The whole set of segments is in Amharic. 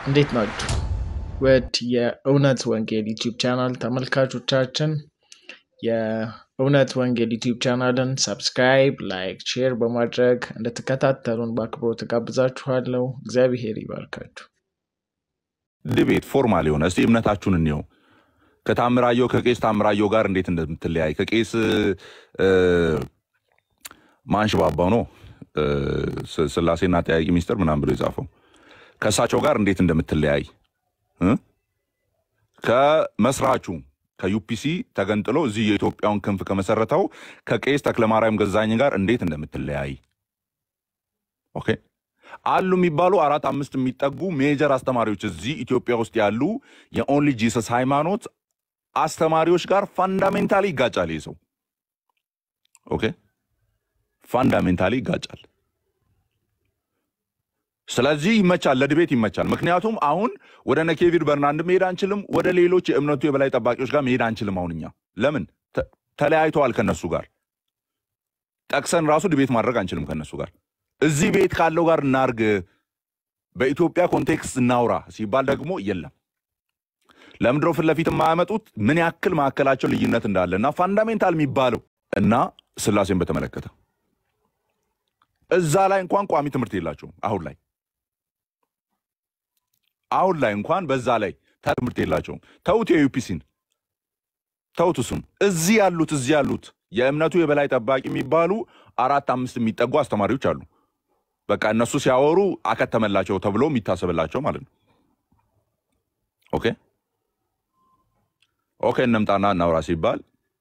እንዴት ናችሁ? ውድ የእውነት ወንጌል ዩቲዩብ ቻናል ተመልካቾቻችን የእውነት ወንጌል ዩቲዩብ ቻናልን ሰብስክራይብ፣ ላይክ፣ ሼር በማድረግ እንድትከታተሉን በአክብሮት ጋብዛችኋለሁ። እግዚአብሔር ይባርካችሁ። ዲቤት ፎርማል የሆነ እስቲ እምነታችሁን እንየው። ከታምራየው ከቄስ ታምራየው ጋር እንዴት እንደምትለያይ ከቄስ እ፣ ማንሽባባው ነው እ፣ ስ- ስላሴና ጠያቂ ሚስጥር ምናምን ብሎ የጻፈው ከእሳቸው ጋር እንዴት እንደምትለያይ እ? ከመስራቹ ከዩፒሲ ተገንጥሎ እዚህ የኢትዮጵያውን ክንፍ ከመሰረተው ከቄስ ተክለማርያም ገዛኝ ጋር እንዴት እንደምትለያይ ኦኬ አሉ የሚባሉ አራት አምስት የሚጠጉ ሜጀር አስተማሪዎች እዚህ ኢትዮጵያ ውስጥ ያሉ የኦንሊ ጂሰስ ሃይማኖት አስተማሪዎች ጋር ፋንዳሜንታሊ ይጋጫል። ይህ ሰው ኦኬ ፋንዳሜንታሊ ይጋጫል። ስለዚህ ይመቻል፣ ለድቤት ይመቻል። ምክንያቱም አሁን ወደ ነኬቪድ በርናንድ መሄድ አንችልም፣ ወደ ሌሎች የእምነቱ የበላይ ጠባቂዎች ጋር መሄድ አንችልም። አሁን እኛ ለምን ተ- ተለያይተዋል ከነሱ ጋር ጠቅሰን ራሱ ድቤት ማድረግ አንችልም ከነሱ ጋር እዚህ ቤት ካለው ጋር እናርግ፣ በኢትዮጵያ ኮንቴክስት እናውራ ሲባል ደግሞ የለም። ለምድሮ ፊት ለፊት የማያመጡት ምን ያክል መካከላቸው ልዩነት እንዳለ እና ፋንዳሜንታል የሚባለው እና ስላሴን በተመለከተ እዛ ላይ እንኳን ቋሚ ትምህርት የላቸውም። አሁን ላይ አሁን ላይ እንኳን በዛ ላይ ታ- ትምህርት የላቸውም። ተውት፣ የዩፒሲን ተውት። እሱን እዚህ ያሉት እዚህ ያሉት የእምነቱ የበላይ ጠባቂ የሚባሉ አራት አምስት የሚጠጉ አስተማሪዎች አሉ። በቃ እነሱ ሲያወሩ አከተመላቸው ተብሎ የሚታሰብላቸው ማለት ነው። ኦኬ ኦኬ፣ እንምጣና እናውራ ሲባል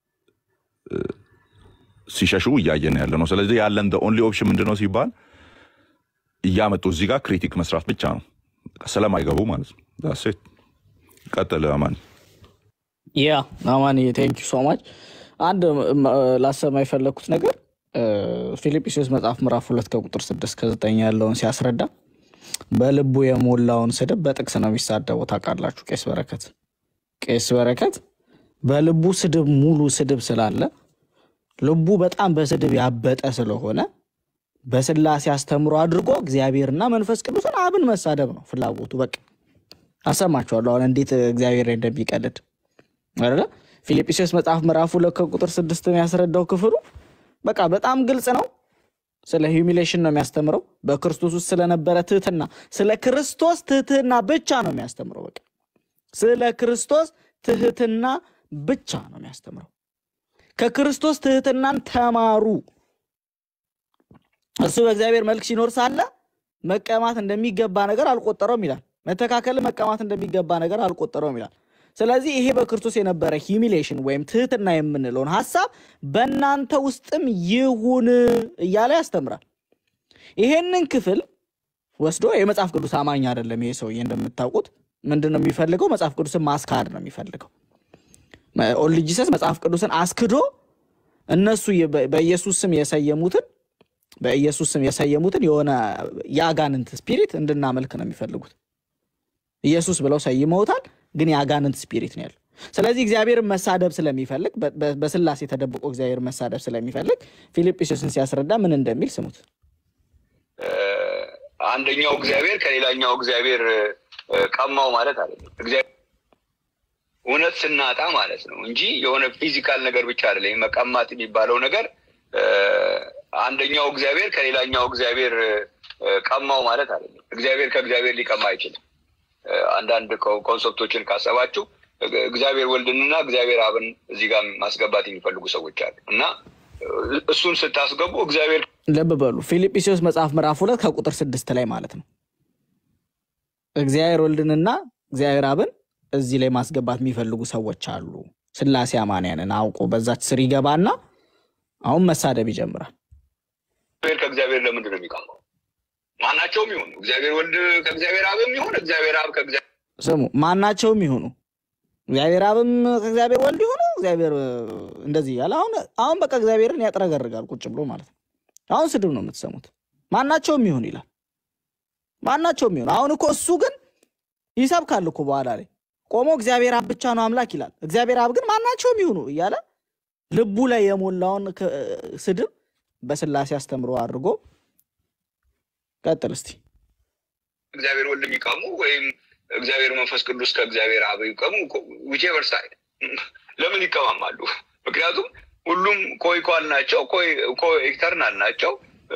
ሲሸሹ እያየን ያለ ነው። ስለዚህ ያለን ኦንሊ ኦፕሽን ምንድን ነው ሲባል እያመጡ እዚህ ጋር ክሪቲክ መስራት ብቻ ነው፣ በቃ ስለማይገቡ ማለት ነው። ዳሴት ቀጥል አማን። ያ አማን ቴንክ ዩ ሶ ማች። አንድ ም- ላሰማ የፈለግኩት ነገር እ፣ ፊልጵስዩስ መጽሐፍ ምዕራፍ ሁለት ከቁጥር ስድስት ከዘጠኝ ያለውን ሲያስረዳ በልቡ የሞላውን ስድብ በጥቅስ ነው የሚሳደበው። ታውቃላችሁ ቄስ በረከት ቄስ በረከት በልቡ ስድብ ሙሉ ስድብ ስላለ ልቡ በጣም በስድብ ያበጠ ስለሆነ በስላሴ አስተምሮ አድርጎ እግዚአብሔርና መንፈስ ቅዱስን አብን መሳደብ ነው ፍላጎቱ። በቃ አሰማችኋለሁ አሁን እንዴት እግዚአብሔር ላይ እንደሚቀልድ አይደለ? ፊልጵስዩስ መጽሐፍ ምዕራፍ ሁለት ከቁጥር ስድስት የሚያስረዳው ክፍሉ በቃ በጣም ግልጽ ነው። ስለ ሂዩሚሌሽን ነው የሚያስተምረው። በክርስቶስ ውስጥ ስለነበረ ትህትና፣ ስለ ክርስቶስ ትህትና ብቻ ነው የሚያስተምረው። በቃ ስለ ክርስቶስ ትህትና ብቻ ነው የሚያስተምረው። ከክርስቶስ ትህትናን ተማሩ። እርሱ በእግዚአብሔር መልክ ሲኖር ሳለ መቀማት እንደሚገባ ነገር አልቆጠረውም ይላል። መተካከል መቀማት እንደሚገባ ነገር አልቆጠረውም ይላል። ስለዚህ ይሄ በክርስቶስ የነበረ ሂሚሌሽን ወይም ትህትና የምንለውን ሀሳብ በእናንተ ውስጥም ይሁን እያለ ያስተምራል። ይሄንን ክፍል ወስዶ የመጽሐፍ ቅዱስ አማኝ አይደለም ይሄ ሰውዬ። እንደምታውቁት ምንድን ነው የሚፈልገው? መጽሐፍ ቅዱስን ማስካድ ነው የሚፈልገው። ኦንሊ ጂሰስ መጽሐፍ ቅዱስን አስክዶ እነሱ የ- በ- በኢየሱስ ስም የሰየሙትን በኢየሱስ ስም የሰየሙትን የሆነ የአጋንንት ስፒሪት እንድናመልክ ነው የሚፈልጉት። ኢየሱስ ብለው ሰይመውታል፣ ግን የአጋንንት ስፒሪት ነው ያለው። ስለዚህ እግዚአብሔርን መሳደብ ስለሚፈልግ በ- በ- በስላሴ ተደብቆ እግዚአብሔርን መሳደብ ስለሚፈልግ ፊልጵስዩስን ሲያስረዳ ምን እንደሚል ስሙት። አንደኛው እግዚአብሔር ከሌላኛው እግዚአብሔር እ፣ ቀማው ማለት አይደለም። እግዚአብሔር እውነት ስናጣ ማለት ነው እንጂ የሆነ ፊዚካል ነገር ብቻ አይደለም። ይህ መቀማት የሚባለው ነገር እ፣ አንደኛው እግዚአብሔር ከሌላኛው እግዚአብሔር እ፣ ቀማው ማለት አይደለም። እግዚአብሔር ከእግዚአብሔር ሊቀማ አይችልም። እ፣ አንዳንድ ኮ- ኮንሰፕቶችን ካሰባችሁ እ፣ እግዚአብሔር ወልድንና እግዚአብሔር አብን እዚህ ጋር ማስገባት የሚፈልጉ ሰዎች አሉ እና እ፣ እሱን ስታስገቡ እግዚአብሔር ልብ በሉ ፊልጵስዩስ መጽሐፍ ምዕራፍ ሁለት ከቁጥር ስድስት ላይ ማለት ነው እግዚአብሔር ወልድንና እግዚአብሔር አብን እዚህ ላይ ማስገባት የሚፈልጉ ሰዎች አሉ። ስላሴ አማንያንን አውቆ በዛች ስር ይገባና አሁን መሳደብ ይጀምራል። እግዚአብሔር ከእግዚአብሔር ለምንድን ነው የሚቀማው? ማናቸውም ይሁኑ እግዚአብሔር ወልድ ከእግዚአብሔር አብም ይሁን እግዚአብሔር አብ ከእግዚአብሔር ስሙ ማናቸውም ይሁኑ እግዚአብሔር አብም ከእግዚአብሔር ወልድ ይሁኑ እግዚአብሔር እ፣ እንደዚህ እያለ አሁን አሁን በቃ እግዚአብሔርን ያጥረገርጋል ቁጭ ብሎ ማለት ነው። አሁን ስድብ ነው የምትሰሙት። ማናቸውም ይሁን ይላል። ማናቸውም ይሁን አሁን እኮ እሱ ግን ይሰብካል እኮ በኋላ ላይ ቆሞ እግዚአብሔር አብ ብቻ ነው አምላክ ይላል። እግዚአብሔር አብ ግን ማናቸውም ይሁኑ እያለ ልቡ ላይ የሞላውን ክ- ስድብ በስላሴ አስተምሮ አድርጎ ቀጥል እስቲ። እግዚአብሔር ወልድ የሚቀሙ ወይም እግዚአብሔር መንፈስ ቅዱስ ከእግዚአብሔር አብ ይቀሙ ዊቼቨር ሳይድ ለምን ይቀማማሉ? ምክንያቱም ሁሉም ኮይኳል ናቸው፣ ኢተርናል ናቸው፣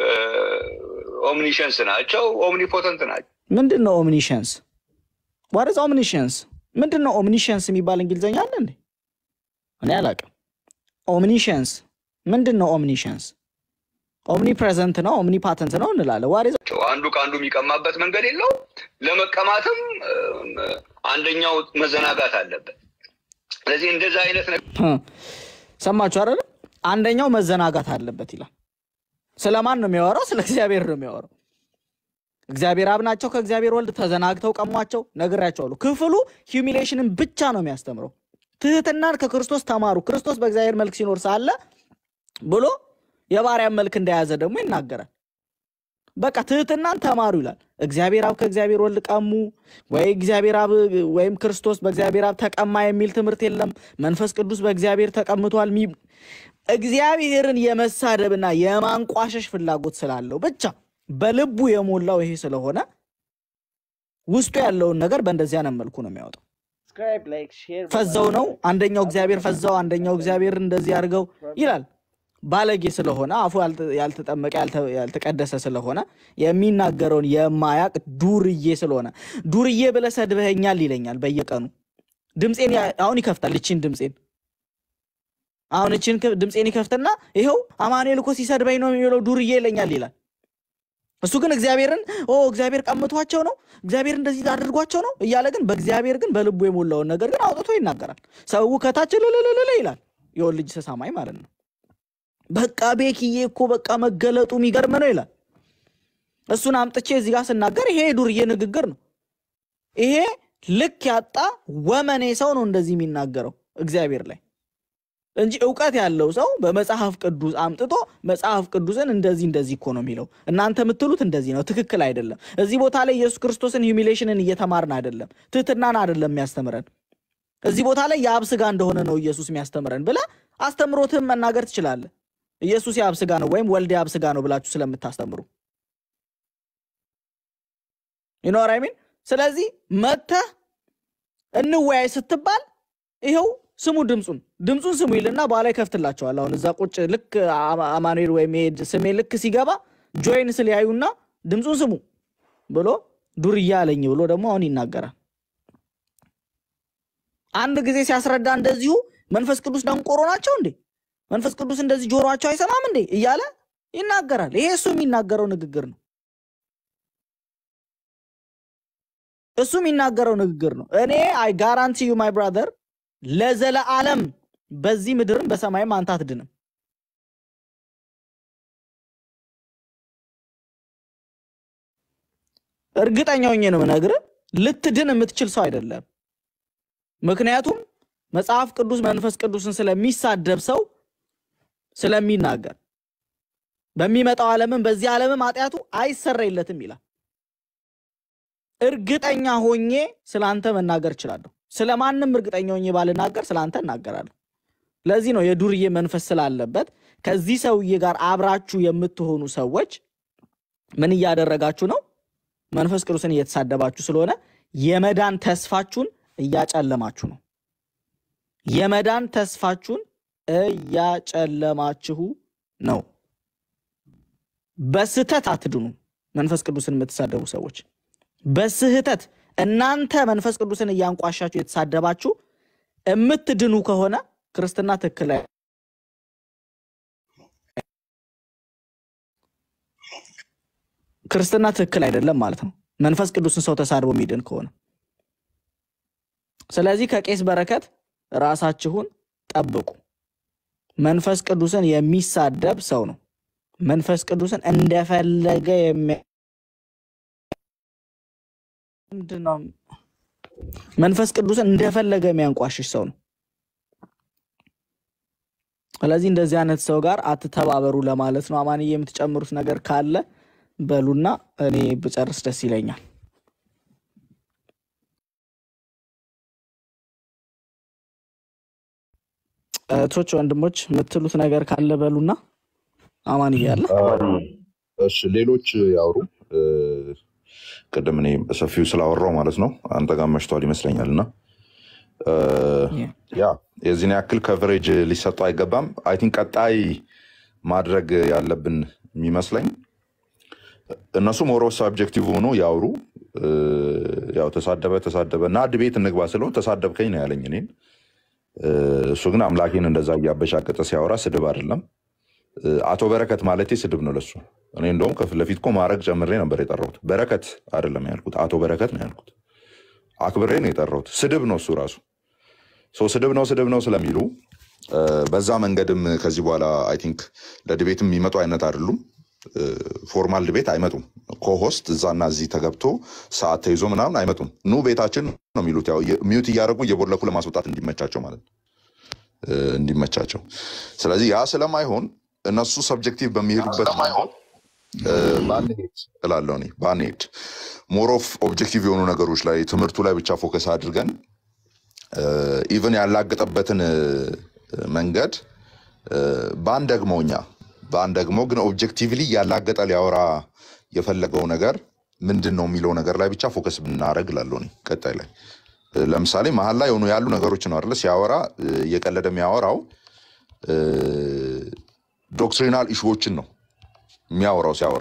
ኦምኒሸንስ ናቸው፣ ኦምኒፖተንት ናቸው። ምንድን ነው ኦምኒሸንስ? ዋርዝ ኦምኒሸንስ ምንድን ነው? ኦምኒሸንስ የሚባል እንግሊዝኛ አለ እንዴ? እኔ አላውቅም። ኦምኒሸንስ ምንድን ነው? ኦምኒሸንስ ኦምኒ ፕሬዘንት ነው፣ ኦምኒ ፓተንት ነው እንላለን። ዋርዝ አንዱ ከአንዱ የሚቀማበት መንገድ የለው። ለመቀማትም እም፣ አንደኛው መዘናጋት አለበት። ስለዚህ እንደዚህ አይነት ነገር ሰማችሁ አይደለ? አንደኛው መዘናጋት አለበት ይላል። ስለማን ነው የሚያወራው? ስለ እግዚአብሔር ነው የሚያወራው። እግዚአብሔር አብ ናቸው ከእግዚአብሔር ወልድ ተዘናግተው ቀሟቸው። ነግሬያቸዋለሁ። ክፍሉ ሂዩሚሌሽንን ብቻ ነው የሚያስተምረው። ትህትናን ከክርስቶስ ተማሩ፣ ክርስቶስ በእግዚአብሔር መልክ ሲኖር ሳለ ብሎ የባሪያን መልክ እንደያዘ ደግሞ ይናገራል። በቃ ትህትናን ተማሩ ይላል። እግዚአብሔር አብ ከእግዚአብሔር ወልድ ቀሙ ወይ እግዚአብሔር አብ ወይም ክርስቶስ በእግዚአብሔር አብ ተቀማ የሚል ትምህርት የለም። መንፈስ ቅዱስ በእግዚአብሔር ተቀምጧል። ሚ- እግዚአብሔርን የመሳደብና የማንቋሸሽ ፍላጎት ስላለው ብቻ በልቡ የሞላው ይሄ ስለሆነ ውስጡ ያለውን ነገር በእንደዚህ አይነት መልኩ ነው የሚያወጣው። ፈዘው ነው አንደኛው እግዚአብሔር ፈዘው፣ አንደኛው እግዚአብሔር እንደዚህ አድርገው ይላል። ባለጌ ስለሆነ አፉ ያልተ- ያልተጠመቀ ያልተ- ያልተቀደሰ ስለሆነ የሚናገረውን የማያቅ ዱርዬ ስለሆነ ዱርዬ ብለህ ሰድበኸኛል ይለኛል በየቀኑ ድምፄን ያ- አሁን ይከፍታል። እችን ድምፄን አሁን እችን ክ- ድምፄን ይከፍትና ይኸው አማኑኤል እኮ ሲሰድበኝ ነው የሚለው ዱርዬ ይለኛል ይላል። እሱ ግን እግዚአብሔርን ኦ እግዚአብሔር ቀምቷቸው ነው እግዚአብሔር እንደዚህ አድርጓቸው ነው እያለ ግን በእግዚአብሔር ግን በልቡ የሞላውን ነገር ግን አውጥቶ ይናገራል። ሰው ከታች ልልልልል ይላል። የወል ልጅ ተሳማኝ ማለት ነው። በቃ ቤኪዬ እኮ በቃ መገለጡ የሚገርም ነው ይላል። እሱን አምጥቼ እዚህ ጋር ስናገር ይሄ የዱርዬ ንግግር ነው። ይሄ ልክ ያጣ ወመኔ ሰው ነው እንደዚህ የሚናገረው እግዚአብሔር ላይ እንጂ እውቀት ያለው ሰው በመጽሐፍ ቅዱስ አምጥቶ መጽሐፍ ቅዱስን እንደዚህ እንደዚህ እኮ ነው የሚለው እናንተ የምትሉት እንደዚህ ነው፣ ትክክል አይደለም። እዚህ ቦታ ላይ ኢየሱስ ክርስቶስን ሂዩሚሌሽንን እየተማርን አይደለም፣ ትህትናን አይደለም የሚያስተምረን። እዚህ ቦታ ላይ የአብ ስጋ እንደሆነ ነው ኢየሱስ የሚያስተምረን ብለህ አስተምሮትህን መናገር ትችላለህ። ኢየሱስ የአብ ስጋ ነው ወይም ወልድ የአብ ስጋ ነው ብላችሁ ስለምታስተምሩ ይኖር አይሚን። ስለዚህ መተህ እንወያይ ስትባል ይኸው ስሙ ድምፁን ድምፁን ስሙ ይልና በኋላ ይከፍትላቸዋል። አሁን እዛ ቁጭ ልክ አማ- አማኑኤል ወይም ይሄ ስሜ ልክ ሲገባ ጆይን ስል ያዩና ድምፁን ስሙ ብሎ ዱርያ አለኝ ብሎ ደግሞ አሁን ይናገራል። አንድ ጊዜ ሲያስረዳ እንደዚሁ መንፈስ ቅዱስ ደንቆሮ ናቸው እንዴ መንፈስ ቅዱስ እንደዚህ ጆሮአቸው አይሰማም እንዴ እያለ ይናገራል። ይሄ እሱ የሚናገረው ንግግር ነው። እሱ የሚናገረው ንግግር ነው። እኔ አይ ጋራንቲ ዩ ማይ ብራዘር ለዘለዓለም በዚህ ምድርም በሰማይም አንተ አትድንም። እርግጠኛ ሆኜ ነው የምነግርህ፣ ልትድን የምትችል ሰው አይደለም። ምክንያቱም መጽሐፍ ቅዱስ መንፈስ ቅዱስን ስለሚሳደብ ሰው ስለሚናገር በሚመጣው ዓለምም በዚህ ዓለምም ኃጢአቱ አይሰረይለትም ይላል። እርግጠኛ ሆኜ ስለ አንተ መናገር እችላለሁ። ስለ ማንም እርግጠኛ ሆኜ ባልናገር ስለ አንተ እናገራለሁ። ለዚህ ነው የዱርዬ መንፈስ ስላለበት ከዚህ ሰውዬ ጋር አብራችሁ የምትሆኑ ሰዎች ምን እያደረጋችሁ ነው? መንፈስ ቅዱስን እየተሳደባችሁ ስለሆነ የመዳን ተስፋችሁን እያጨለማችሁ ነው። የመዳን ተስፋችሁን እያጨለማችሁ ነው። በስህተት አትድኑ። መንፈስ ቅዱስን የምትሳደቡ ሰዎች በስህተት እናንተ መንፈስ ቅዱስን እያንቋሻችሁ የተሳደባችሁ የምትድኑ ከሆነ ክርስትና ትክክል አይ- ክርስትና ትክክል አይደለም ማለት ነው። መንፈስ ቅዱስን ሰው ተሳድቦ የሚድን ከሆነ ስለዚህ ከቄስ በረከት ራሳችሁን ጠብቁ። መንፈስ ቅዱስን የሚሳደብ ሰው ነው መንፈስ ቅዱስን እንደፈለገ የሚያ ምንድን ነው? መንፈስ ቅዱስን እንደፈለገ የሚያንቋሽሽ ሰው ነው። ስለዚህ እንደዚህ አይነት ሰው ጋር አትተባበሩ ለማለት ነው። አማንዬ የምትጨምሩት ነገር ካለ በሉና እኔ ብጨርስ ደስ ይለኛል። እህቶች፣ ወንድሞች የምትሉት ነገር ካለ በሉና አማንዬ አለ እሺ ሌሎች ያውሩ። እ፣ ቅድም እኔ በሰፊው ስላወራው ማለት ነው። አንተ ጋር መሽቷል ይመስለኛል እና እ፣ ያ የዚህን ያክል ከቨሬጅ ሊሰጠው አይገባም። አይ ቲንክ ቀጣይ ማድረግ ያለብን የሚመስለኝ እነሱ ሞሮ ሳብጀክቲቭ ሆኖ ያውሩ። እ፣ ያው ተሳደበ ተሳደበ እና ድቤት እንግባ ስለው ተሳደብከኝ ነው ያለኝ እኔን። እ፣ እሱ ግን አምላኬን እንደዛ እያበሻቀጠ ሲያወራ ስድብ አይደለም። እ፣ አቶ በረከት ማለቴ ስድብ ነው ለሱ። እኔ እንደውም ከፊት ለፊት እኮ ማድረግ ጨምሬ ነበር የጠራሁት። በረከት አይደለም ያልኩት፣ አቶ በረከት ነው ያልኩት። አክብሬ ነው የጠራሁት። ስድብ ነው እሱ ራሱ። ሶ ስድብ ነው ስድብ ነው ስለሚሉ እ፣ በዛ መንገድም ከዚህ በኋላ አይ ቲንክ ለድቤትም የሚመጡ አይነት አይደሉም። እ፣ ፎርማል ድቤት አይመጡም። ኮሆስት እዛና እዚህ ተገብቶ ሰዓት ተይዞ ምናምን አይመጡም። ኑ ቤታችን ነው የሚሉት። ያው ሚዩት እያደረጉ እየቦለኩ ለማስወጣት እንዲመቻቸው ማለት ነው እ፣ እንዲመቻቸው። ስለዚህ ያ ስለማይሆን እነሱ ሰብጀክቲቭ በሚሄዱበት እ፣ ባንሄድ እላለሁ እኔ ባንሄድ ሞር ኦፍ ኦብጀክቲቭ የሆኑ ነገሮች ላይ ትምህርቱ ላይ ብቻ ፎከስ አድርገን ኢቨን ያላገጠበትን እ፣ መንገድ እ፣ ባን ደግሞ እኛ ባን ደግሞ ግን ኦብጀክቲቭሊ ያላገጠ ሊያወራ የፈለገው ነገር ምንድን ነው የሚለው ነገር ላይ ብቻ ፎከስ ብናደረግ እላለሁ እኔ ቀጣይ ላይ እ፣ ለምሳሌ መሀል ላይ የሆኑ ያሉ ነገሮች ነው አይደለ ሲያወራ እ፣ እየቀለደ የሚያወራው እ፣ ዶክትሪናል ኢሹዎችን ነው የሚያወራው ሲያወራ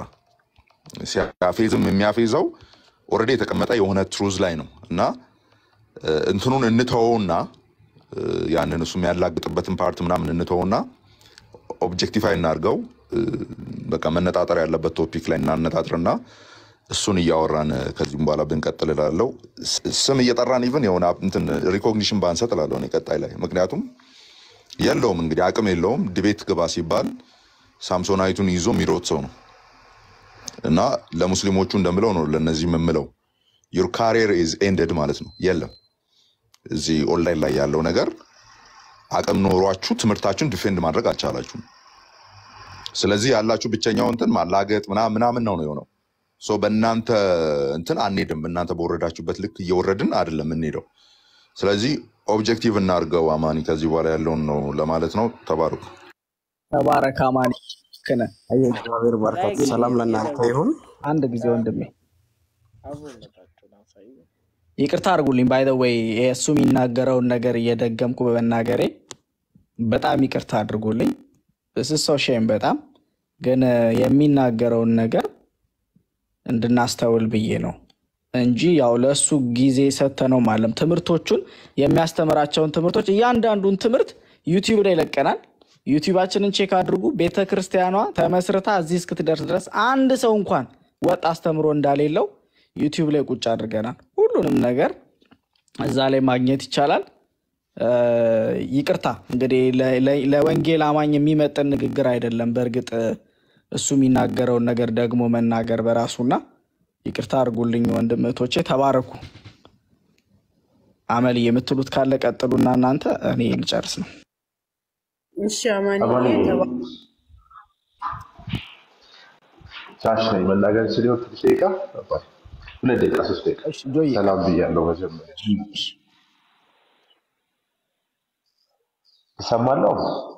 ሲያፌዝም የሚያፌዘው ኦልሬዲ የተቀመጠ የሆነ ትሩዝ ላይ ነው እና እ፣ እንትኑን እንተወውና እ፣ ያንን እሱ የሚያላግጥበትን ፓርት ምናምን እንተወውና ኦብጀክቲፋይ እናድርገው። እ፣ በቃ መነጣጠር ያለበት ቶፒክ ላይ እናነጣጥርና እሱን እያወራን እ፣ ከዚህም በኋላ ብንቀጥል እላለሁ። ስ- ስም እየጠራን ኢቭን የሆነ እንትን ሪኮግኒሽን ባንሰጥ እላለሁ እኔ ቀጣይ ላይ ምክንያቱም የለውም እንግዲህ አቅም የለውም። ድቤት ግባ ሲባል ሳምሶናይቱን ይዞ የሚሮጥ ሰው ነው እና ለሙስሊሞቹ እንደምለው ነው ለእነዚህ የምምለው ዩር ካሪየር ኢዝ ኤንድድ ማለት ነው። የለም እዚህ ኦንላይን ላይ ያለው ነገር አቅም ኖሯችሁ ትምህርታችሁን ዲፌንድ ማድረግ አልቻላችሁም። ስለዚህ ያላችሁ ብቸኛው እንትን ማላገጥ ምናምን ምናምን ነው ነው የሆነው። ሶ በእናንተ እንትን አንሄድም። እናንተ በወረዳችሁበት ልክ እየወረድን አይደለም የምንሄደው። ስለዚህ ኦብጀክቲቭ እናድርገው። አማኒ ከዚህ በኋላ ያለውን ነው ለማለት ነው። ተባረኩ። ተባረክ አማኒ ክነ እግዚአብሔር ባርካችሁ። ሰላም ለእናንተ ይሁን። አንድ ጊዜ ወንድሜ ይቅርታ አድርጉልኝ። ባይ ዘ ወይ እሱ የሚናገረውን ነገር እየደገምኩ በመናገሬ በጣም ይቅርታ አድርጉልኝ። እስሰው ሼም በጣም ግን የሚናገረውን ነገር እንድናስተውል ብዬ ነው እንጂ ያው ለእሱ ጊዜ ሰተነው ማለም ትምህርቶቹን የሚያስተምራቸውን ትምህርቶች እያንዳንዱን ትምህርት ዩቲዩብ ላይ ለቀናል። ዩቲዩባችንን ቼክ አድርጉ። ቤተ ክርስቲያኗ ተመስርታ እዚህ እስክትደርስ ድረስ አንድ ሰው እንኳን ወጥ አስተምሮ እንዳሌለው ዩቲዩብ ላይ ቁጭ አድርገናል። ሁሉንም ነገር እዛ ላይ ማግኘት ይቻላል። እ፣ ይቅርታ እንግዲህ ለ- ለ- ለወንጌል አማኝ የሚመጥን ንግግር አይደለም። በእርግጥ እ፣ እሱ የሚናገረውን ነገር ደግሞ መናገር በራሱና ይቅርታ አድርጉልኝ ወንድም እህቶቼ፣ ተባረኩ። አመል የምትሉት ካለ ቀጥሉና እናንተ እኔ ልጨርስ ነው። እሺ አማንዬ አማኒ ተባ- ቻች ነኝ መናገር ስሊሆን ትንሽ ደቂቃ አባይ፣ ሁለት ደቂቃ ሶስት ደቂቃ እሺ ጆዬ ሰላም ብያለሁ። መጀመሪያ ይሰማለሁ።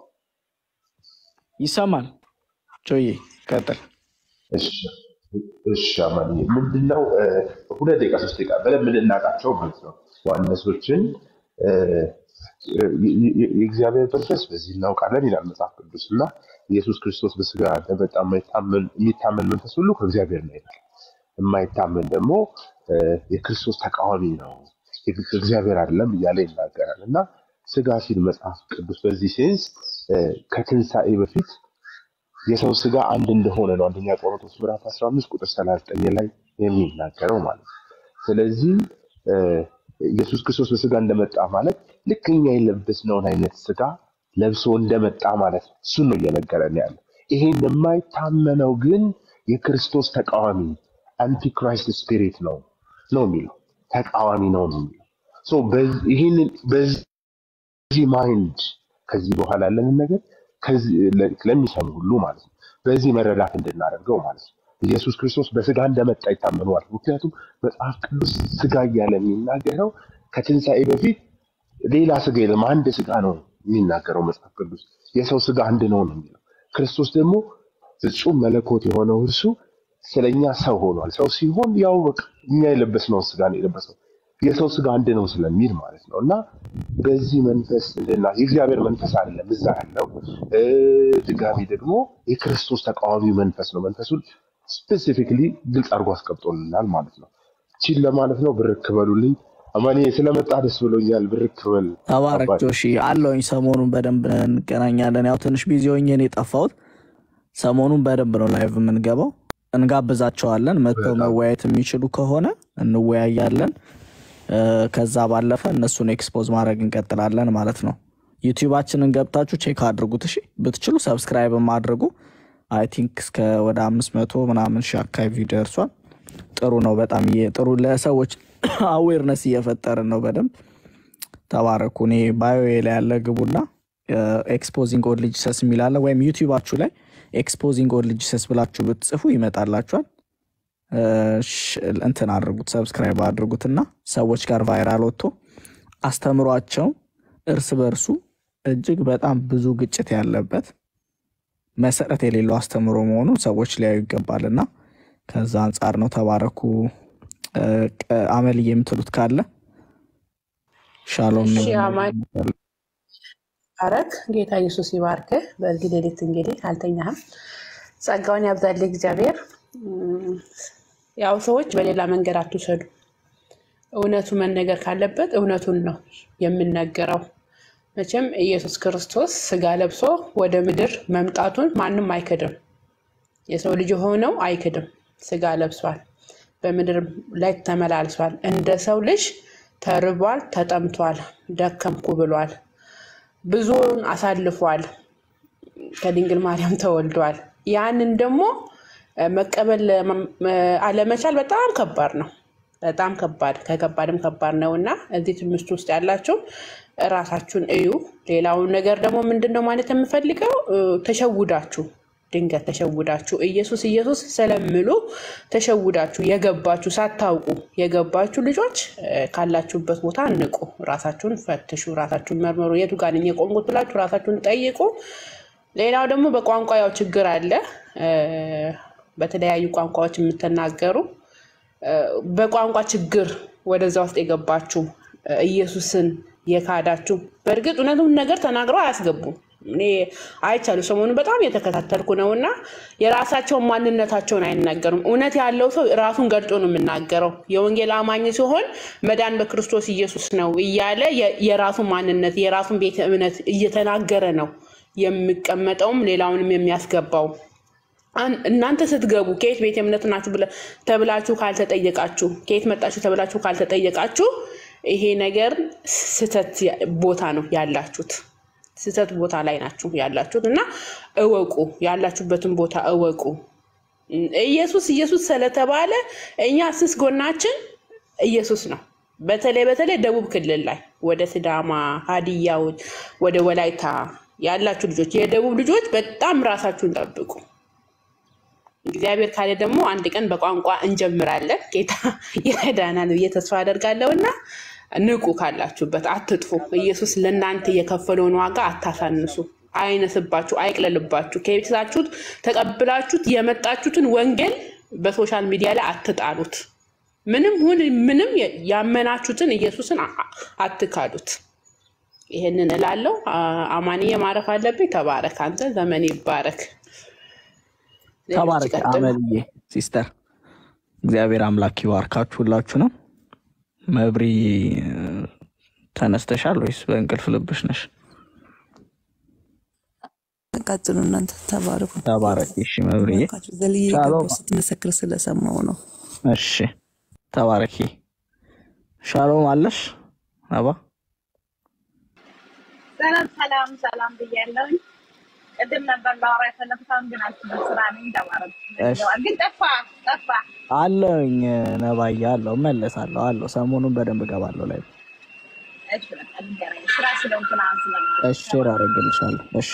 ይሰማል። ጆዬ ቀጥል። እሺ እሺ፣ አማኒ ምንድነው እ፣ ሁለት ደቂቃ ሶስት ደቂቃ በደንብ እንድናውቃቸው ማለት ነው ዋነሶችን እ፣ የ- የ- የእግዚአብሔር መንፈስ በዚህ እናውቃለን ይላል መጽሐፍ ቅዱስ እና ኢየሱስ ክርስቶስ በስጋ እንደመጣ የማይታመን- የሚታመን መንፈስ ሁሉ ከእግዚአብሔር ነው ይላል። የማይታመን ደግሞ እ፣ የክርስቶስ ተቃዋሚ ነው ከእግዚአብሔር አይደለም እያለ ይናገራል እና ስጋ ሲል መጽሐፍ ቅዱስ በዚህ ሴንስ እ፣ ከትንሣኤ በፊት የሰው ስጋ አንድ እንደሆነ ነው አንደኛ ቆሮንቶስ ምዕራፍ 15 ቁጥር 39 ላይ የሚናገረው ማለት ነው። ስለዚህ እ፣ ኢየሱስ ክርስቶስ በስጋ እንደመጣ ማለት ልክ እኛ የለበስነውን አይነት ስጋ ለብሶ እንደመጣ ማለት ነው። እሱን ነው እየነገረን ያለ። ይሄን የማይታመነው ግን የክርስቶስ ተቃዋሚ አንቲክራይስት ስፒሪት ነው ነው የሚለው ተቃዋሚ ነው ነው የሚለው ሶ በዚህ- ይህንን በዚህ ማይንድ ከዚህ በኋላ ያለንን ነገር ከዚህ ለ- ለሚሰሙ ሁሉ ማለት ነው በዚህ መረዳት እንድናደርገው ማለት ነው። ኢየሱስ ክርስቶስ በስጋ እንደመጣ ይታመነዋል። ምክንያቱም መጽሐፍ ቅዱስ ስጋ እያለ የሚናገረው ከትንሣኤ በፊት ሌላ ስጋ የለም፣ አንድ ስጋ ነው የሚናገረው መጽሐፍ ቅዱስ። የሰው ስጋ አንድ ነው ነው የሚለው። ክርስቶስ ደግሞ ፍጹም መለኮት የሆነው እርሱ ስለኛ ሰው ሆኗል። ሰው ሲሆን ያው በቃ እኛ የለበስነውን ስጋ ነው የለበሰው የሰው ስጋ አንድ ነው ስለሚል ማለት ነው። እና በዚህ መንፈስ እና የእግዚአብሔር መንፈስ አይደለም እዛ ያለው እ፣ ድጋሚ ደግሞ የክርስቶስ ተቃዋሚ መንፈስ ነው። መንፈሱን ስፔሲፊክሊ ግልጽ አድርጎ አስቀምጦልናል ማለት ነው። ቺን ለማለት ነው። ብርክ በሉልኝ። አማኒ ስለመጣ ደስ ብሎኛል። ብርክ በል ተባረክ አባቴ። ጆሺ አለውኝ። ሰሞኑን በደንብ እንገናኛለን። ያው ትንሽ ቢዚ ሆኜ ነው የጠፋሁት። ሰሞኑን በደንብ ነው ላይቭ የምንገባው። እንጋብዛቸዋለን። መጥተው በጣም መወያየት የሚችሉ ከሆነ እንወያያለን። እ፣ ከዛ ባለፈ እነሱን ኤክስፖዝ ማድረግ እንቀጥላለን ማለት ነው። ዩቲዩባችንን ገብታችሁ ቼክ አድርጉት። እሺ ብትችሉ ሰብስክራይብ አድርጉ። አይ ቲንክ እስከ ወደ አምስት መቶ ምናምን ሺህ አካባቢ ደርሷል። ጥሩ ነው። በጣም እየ- ጥሩ ለሰዎች አዌርነስ እየፈጠርን ነው በደንብ ተባረኩ። እኔ ባዮ ላይ ያለ ግቡና ኤክስፖዚንግ ኦድ ጂሰስ የሚላለ ወይም ዩቲዩባችሁ ላይ ኤክስፖዚንግ ኦድ ጂሰስ ብላችሁ ብትጽፉ ይመጣላችኋል። እ፣ ሽ- እንትን አድርጉት፣ ሰብስክራይብ አድርጉትና ሰዎች ጋር ቫይራል ወጥቶ አስተምሯቸው። እርስ በርሱ እጅግ በጣም ብዙ ግጭት ያለበት መሰረት የሌለው አስተምሮ መሆኑን ሰዎች ሊያዩ ይገባልና ከዛ አንጻር ነው። ተባረኩ። እ፣ ቀ- አመልዬ የምትሉት ካለ ሻሎም እሺ ነኝ። አማን ባረክ። ጌታ ኢየሱስ ይባርክህ። በዚህ ሌሊት እንግዲህ አልተኛህም። ጸጋውን ያብዛልህ እግዚአብሔር። እም፣ ያው ሰዎች በሌላ መንገድ አትውሰዱ። እውነቱ መነገር ካለበት እውነቱን ነው የምነገረው። መቼም ኢየሱስ ክርስቶስ ስጋ ለብሶ ወደ ምድር መምጣቱን ማንም አይክድም። የሰው ልጅ የሆነው አይክድም። ስጋ ለብሷል፣ በምድር ላይ ተመላልሷል። እንደ ሰው ልጅ ተርቧል፣ ተጠምቷል፣ ደከምኩ ብሏል። ብዙውን አሳልፏል። ከድንግል ማርያም ተወልዷል። ያንን ደግሞ እ፣ መቀበል እ፣ አለመቻል በጣም ከባድ ነው። በጣም ከባድ ከከባድም ከባድ ነው እና እዚህ ትምህርት ውስጥ ያላችሁ እራሳችሁን እዩ። ሌላውን ነገር ደግሞ ምንድን ነው ማለት የምፈልገው እ፣ ተሸውዳችሁ ድንገት ተሸውዳችሁ ኢየሱስ ኢየሱስ ስለምሉ ተሸውዳችሁ የገባችሁ ሳታውቁ የገባችሁ ልጆች እ፣ ካላችሁበት ቦታ ንቁ፣ ራሳችሁን ፈትሹ፣ ራሳችሁን መርምሩ። የቱ ጋር ነኝ የቆምኩት ብላችሁ ራሳችሁን ጠይቁ። ሌላው ደግሞ በቋንቋ ያው ችግር አለ። እ፣ በተለያዩ ቋንቋዎች የምትናገሩ እ፣ በቋንቋ ችግር ወደዛ ውስጥ የገባችሁ እ፣ ኢየሱስን የካዳችሁ በእርግጥ እውነቱን ነገር ተናግረው አያስገቡም። እኔ አይቻሉ ሰሞኑን በጣም የተከታተልኩ ነው እና የራሳቸውን ማንነታቸውን አይናገሩም። እውነት ያለው ሰው ራሱን ገልጦ ነው የምናገረው። የወንጌል አማኝ ሲሆን መዳን በክርስቶስ ኢየሱስ ነው እያለ የ- የራሱን ማንነት የራሱን ቤተ እምነት እየተናገረ ነው የሚቀመጠውም ሌላውንም የሚያስገባው። አን- እናንተ ስትገቡ ከየት ቤተ እምነት ናችሁ ብለ- ተብላችሁ ካልተጠየቃችሁ ከየት መጣችሁ ተብላችሁ ካልተጠየቃችሁ ይሄ ነገር ስህተት ያ- ቦታ ነው ያላችሁት። ስህተት ቦታ ላይ ናችሁ ያላችሁት እና እወቁ፣ ያላችሁበትን ቦታ እወቁ። ኢየሱስ ኢየሱስ ስለተባለ እኛ ስስ ጎናችን ኢየሱስ ነው። በተለይ በተለይ ደቡብ ክልል ላይ ወደ ሲዳማ፣ ሀዲያዎች፣ ወደ ወላይታ ያላችሁ ልጆች የደቡብ ልጆች በጣም ራሳችሁን ጠብቁ። እግዚአብሔር ካለ ደግሞ አንድ ቀን በቋንቋ እንጀምራለን። ጌታ ይረዳናል ብዬ ተስፋ አደርጋለሁ እና ንቁ፣ ካላችሁበት አትጥፉ። ኢየሱስ ለእናንተ የከፈለውን ዋጋ አታሳንሱ። አይነስባችሁ፣ አይቅለልባችሁ። ከቤታችሁት ተቀብላችሁት የመጣችሁትን ወንጌል በሶሻል ሚዲያ ላይ አትጣሉት። ምንም ሁን ምንም ያመናችሁትን ኢየሱስን አ- አ- አትካዱት። ይህንን እላለሁ። አ- አማንዬ ማረፍ አለብኝ። ተባረክ፣ አንተ ዘመን ይባረክ። ሌሎች ተባረክ ይቀጥሉ። አመልዬ ሲስተር፣ እግዚአብሔር አምላክ ይባርካችሁ ሁላችሁንም። መብሪ እ፣ ተነስተሻል ወይስ በእንቅልፍ ልብሽ ነሽ? ቀጥሉ እናንተ ተባረኩ። ተባረክ። እሺ መብሪዬ፣ ባካችሁ ዘልዬ ሻሎም። ገባሁ ስትመሰክር ስለሰማው ነው። እሺ ተባረኪ። ሻሎም አለሽ አባ ሰላም ሰላም ሰላም ብያለሁኝ። ቅድም ነበር ላወራ የፈለኩት አሁን ግን አልችልም፣ ስራ ነኝ። ተባረክ። እሺ ግን ጠፋ ጠፋ። አለውኝ ነባዬ፣ አለው እመለሳለሁ፣ አለው ሰሞኑን በደንብ እገባለሁ ላይ እሺ በቃ ልንገናኝ። ስራ ስለሆንኩ ነው አሁን ስለማለት እሺ ሼር አደርግልሻለሁ። እሺ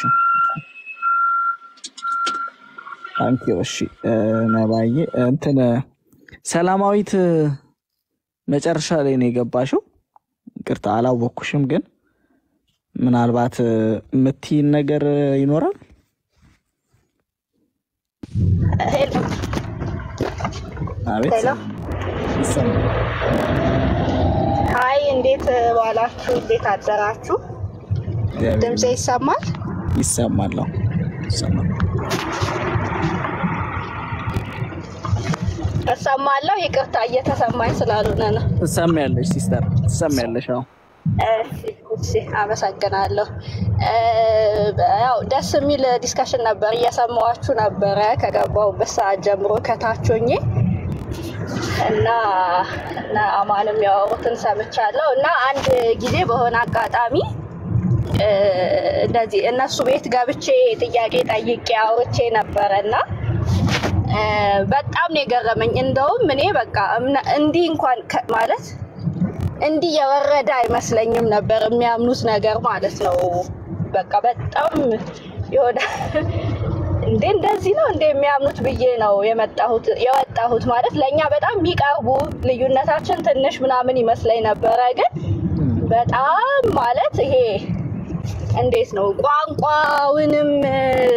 ታንኪዩ። እሺ እ፣ ነባዬ እንትን ሰላማዊት መጨረሻ ላይ ነው የገባሽው። ይቅርታ አላወቅኩሽም፣ ግን ምናልባት እ፣ የምትይን ነገር ይኖራል። ሄሎ አቤት ሄሎ ይሰማል። ሀይ፣ እንዴት ዋላችሁ? እንዴት አደራችሁ? እግዚአብሔር ድምፄ ይሰማል? ይሰማል። አዎ፣ ይሰማል። እሰማለሁ። ይቅርታ እየተሰማኝ ስላልሆነ ነው። ትሰሚያለሽ ሲስተር፣ ትሰሚያለሽ። አዎ እሺ፣ እሺ፣ አመሰግናለሁ። እ፣ ያው ደስ የሚል ዲስከሽን ነበር፣ እየሰማኋችሁ ነበረ ከገባሁበት ሰዓት ጀምሮ ከታች ሆኜ እና እና አማንም ያወሩትን ሰምቻለሁ እና አንድ ጊዜ በሆነ አጋጣሚ እ፣ እንደዚህ እነሱ ቤት ገብቼ ጥያቄ ጠይቄ አውርቼ ነበረ እና እ፣ በጣም ነው የገረመኝ። እንደውም እኔ በቃ እምነ- እንዲህ እንኳን ከ- ማለት እንዲህ የወረደ አይመስለኝም ነበር የሚያምኑት ነገር ማለት ነው። በቃ በጣም የሆነ እንዴ እንደዚህ ነው እንደ የሚያምኑት ብዬ ነው የመጣሁት የወጣሁት ማለት ለእኛ በጣም የሚቀርቡ ልዩነታችን ትንሽ ምናምን ይመስለኝ ነበረ፣ ግን በጣም ማለት ይሄ እንዴት ነው ቋንቋውንም እ፣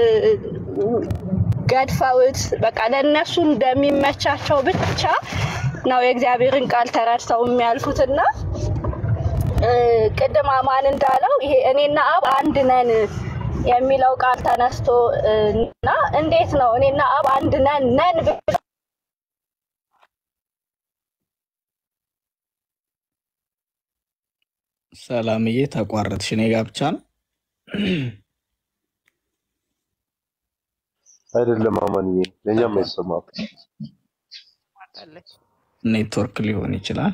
ገድፈውት በቃ ለእነሱ እንደሚመቻቸው ብቻ ነው የእግዚአብሔርን ቃል ተረድተው የሚያልፉትና እ፣ ቅድም አማን እንዳለው ይሄ እኔና አብ አንድ ነን የሚለው ቃል ተነስቶ እ፣ እና እንዴት ነው እኔና አብ አንድ ነን ነን ብሎ ሰላምዬ ተቋረጥሽ። እኔ ጋ ብቻ ነው? አይደለም አማንዬ፣ ለእኛም አይሰማም። ኔትወርክ ሊሆን ይችላል።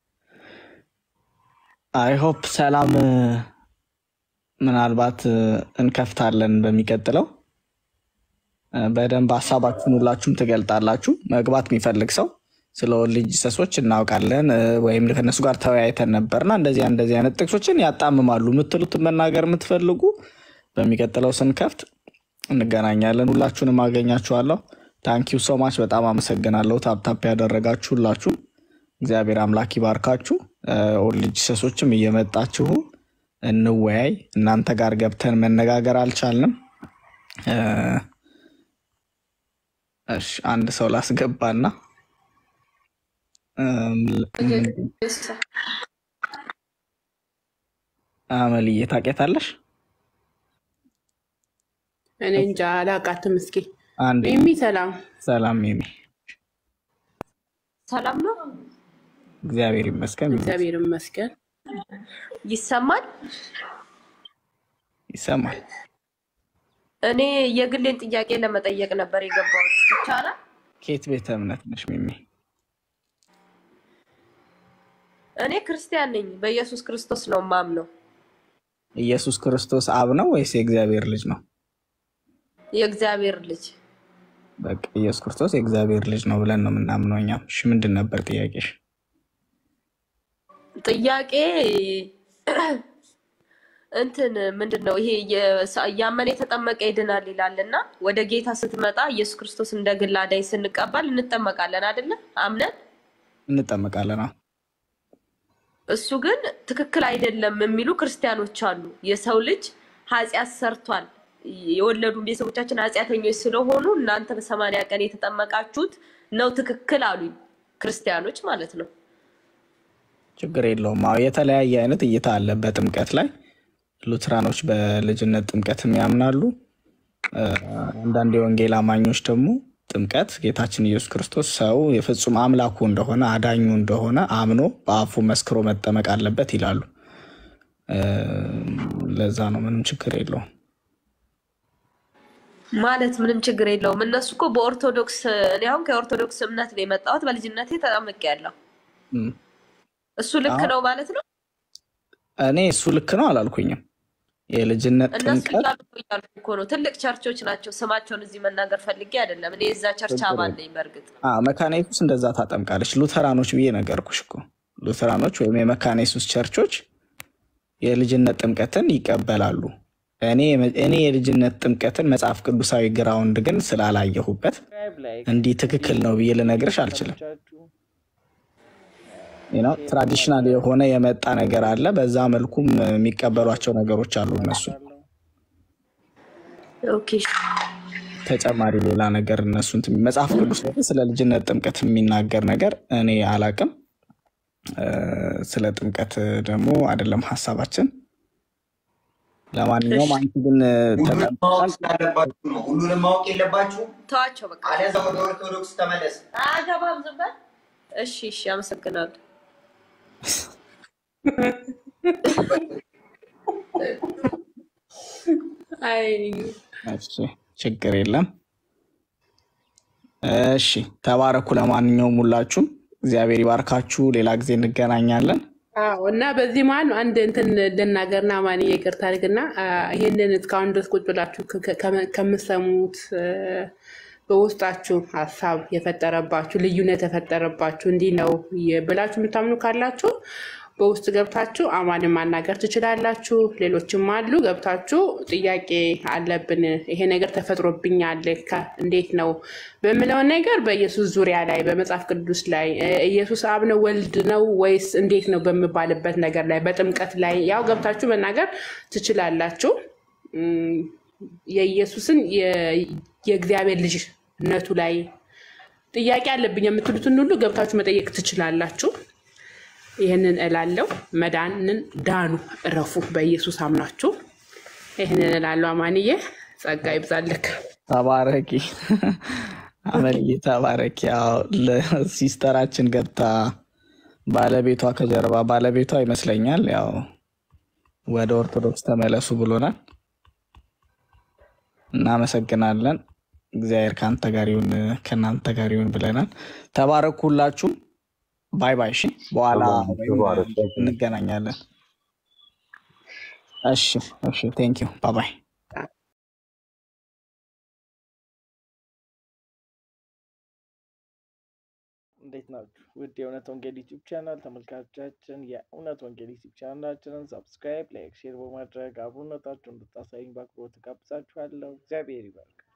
አይ ሆፕ ሰላም እ፣ ምናልባት እ፣ እንከፍታለን በሚቀጥለው እ፣ በደንብ ሀሳባችሁን ሁላችሁም ትገልጣላችሁ። መግባት የሚፈልግ ሰው ስለ ወልድ ልጅ ሰሶች እናውቃለን እ፣ ወይም ከእነሱ ጋር ተወያይተን ነበርና እንደዚህ እንደዚህ አይነት ጥቅሶችን ያጣምማሉ የምትሉትን መናገር የምትፈልጉ በሚቀጥለው ስንከፍት እንገናኛለን። ሁላችሁንም አገኛችኋለሁ። ታንኪዩ ሶማች በጣም አመሰግናለሁ። ታፕታፕ ያደረጋችሁ ሁላችሁም እግዚአብሔር አምላክ ይባርካችሁ። እ፣ ወልድ ልጅ ሰሶችም እየመጣችሁ እንወያይ። እናንተ ጋር ገብተን መነጋገር አልቻልንም። እ፣ እሺ አንድ ሰው ላስገባና እም፣ አመልዬ ታውቂያታለሽ? እኔ እንጃ አላውቃትም። እስኪ አንዴ ሚሚ ሰላም ሰላም ሚሚ፣ ሰላም ነው። እግዚአብሔር ይመስገን። እግዚአብሔር ይመስገን። ይሰማል። ይሰማል። እኔ የግሌን ጥያቄ ለመጠየቅ ነበር የገባሁት። ይቻላል? ከየት ቤተ እምነት ነሽ ሚሚ? እኔ ክርስቲያን ነኝ። በኢየሱስ ክርስቶስ ነው ማምነው። ኢየሱስ ክርስቶስ አብ ነው ወይስ የእግዚአብሔር ልጅ ነው? የእግዚአብሔር ልጅ በቃ ኢየሱስ ክርስቶስ የእግዚአብሔር ልጅ ነው ብለን ነው የምናምነው እኛም። እሺ ምንድን ነበር ጥያቄሽ? ጥያቄ እንትን ምንድን ነው ይሄ የሳ- ያመነ የተጠመቀ ይድናል ይላል እና ወደ ጌታ ስትመጣ ኢየሱስ ክርስቶስ እንደ ግል አዳኝ ስንቀበል እንጠመቃለን አይደለ? አምነን እንጠመቃለን። አዎ። እሱ ግን ትክክል አይደለም የሚሉ ክርስቲያኖች አሉ። የሰው ልጅ ኃጢአት ሰርቷል፣ የወለዱ ቤተሰቦቻችን ኃጢአተኞች ስለሆኑ እናንተ በሰማንያ ቀን የተጠመቃችሁት ነው ትክክል አሉኝ። ክርስቲያኖች ማለት ነው። ችግር የለውም። አዎ የተለያየ አይነት እይታ አለ በጥምቀት ላይ። ሉትራኖች በልጅነት ጥምቀትም ያምናሉ። እ፣ አንዳንድ የወንጌል አማኞች ደግሞ ጥምቀት ጌታችን ኢየሱስ ክርስቶስ ሰው የፍጹም አምላኩ እንደሆነ አዳኙ እንደሆነ አምኖ በአፉ መስክሮ መጠመቅ አለበት ይላሉ። እ፣ ለዛ ነው ምንም ችግር የለውም። ማለት ምንም ችግር የለውም። እነሱ እኮ በኦርቶዶክስ እኔ አሁን ከኦርቶዶክስ እምነት ነው የመጣሁት። በልጅነቴ ተጠምቄያለሁ። እም። እሱ ልክ አሁን ነው ማለት ነው። እኔ እሱ ልክ ነው አላልኩኝም። የልጅነት እነሱ ጥምቀት እያሉ ነው እያልኩ እኮ ነው። ትልቅ ቸርቾች ናቸው። ስማቸውን እዚህ መናገር ፈልጌ አይደለም። እኔ የዛ ቸርች ችግር አባል የለም። ነኝ። በእርግጥ አ መካነ ኢየሱስ እንደዛ ታጠምቃለች። ሉተራኖች ብዬ ነገርኩሽ እኮ ሉተራኖች ወይም የመካነ ኢየሱስ ቸርቾች የልጅነት ጥምቀትን ይቀበላሉ። እኔ እኔ የልጅነት ጥምቀትን መጽሐፍ ቅዱሳዊ ግራውንድ ግን ስላላየሁበት እንዲህ ትክክል ነው ብዬ ልነግርሽ አልችልም። ነው ትራዲሽናል የሆነ የመጣ ነገር አለ። በዛ መልኩም የሚቀበሏቸው ነገሮች አሉ እነሱ ኦኬ ተጨማሪ ሌላ ነገር እነሱ እንትን መጽሐፍ ቅዱስ ላይ ስለ ልጅነት ጥምቀት የሚናገር ነገር እኔ አላቅም። እ፣ ስለ ጥምቀት ደግሞ አይደለም ሀሳባችን። ለማንኛውም አንቺ ግን እ፣ ሁሉንም ማወቅ ተጠምቀሻል። ስላለባችሁ ነው። ሁሉንም ማወቅ የለባችሁ። ተዋቸው በቃ አለዛ ወደ ኦርቶዶክስ ተመለስ። አገባም ዝም በል። እሺ እሺ፣ አመሰግናለሁ። አይ እሺ ችግር የለም። እሺ ተባረኩ። ለማንኛውም ሁላችሁም እግዚአብሔር ይባርካችሁ። ሌላ ጊዜ እንገናኛለን። አዎ እና በዚህ መሀል ነው አንድ እንትን ልናገርና ማን ይቅርታ አድርግና አ፣ ይሄንን እስካሁን ድረስ ቁጭ ብላችሁ ከ- ከ- ከምትሰሙት እ፣ በውስጣችሁ ሀሳብ የፈጠረባችሁ ልዩነት የፈጠረባችሁ እንዲህ ነው የ- ብላችሁ የምታምኑ ካላችሁ በውስጥ ገብታችሁ አማንን ማናገር ትችላላችሁ። ሌሎችም አሉ ገብታችሁ ጥያቄ አለብን፣ ይሄ ነገር ተፈጥሮብኛል፣ ከ- እንዴት ነው በምለውን ነገር በኢየሱስ ዙሪያ ላይ በመጽሐፍ ቅዱስ ላይ እ፣ ኢየሱስ አብ ነው ወልድ ነው ወይስ እንዴት ነው በምባልበት ነገር ላይ በጥምቀት ላይ ያው ገብታችሁ መናገር ትችላላችሁ። እም፣ የኢየሱስን የ- የእግዚአብሔር ልጅነቱ ላይ ጥያቄ አለብኝ የምትሉትን ሁሉ ገብታችሁ መጠየቅ ትችላላችሁ። ይህንን እላለሁ። መዳንን ዳኑ፣ እረፉ፣ በኢየሱስ አምናችሁ። ይህንን እላለሁ። አማንዬ ጸጋ ይብዛልክ። ተባረኪ አመልዬ፣ ተባረኪ። ያው ለሲስተራችን ገብታ ባለቤቷ ከጀርባ ባለቤቷ ይመስለኛል ያው ወደ ኦርቶዶክስ ተመለሱ ብሎናል። እናመሰግናለን። እግዚአብሔር ከአንተ ጋር ይሁን ከእናንተ ጋር ይሁን ብለናል። ተባረኩ ሁላችሁም። ባይ ባይ። እሺ፣ በኋላ ወይም እንገናኛለን። እሺ፣ እሺ። ቴንክ ዩ ባይ ባይ። እንዴት ናችሁ? ውድ የእውነት ወንጌል ዩቲዩብ ቻናል ተመልካቾቻችን፣ የእውነት ወንጌል ዩቲዩብ ቻናላችንን ሰብስክራይብ፣ ላይክ፣ ሼር በማድረግ አብሮነታችሁን እንድታሳዩኝ በአክብሮት ጋብዛችኋለሁ። እግዚአብሔር ይባርክ።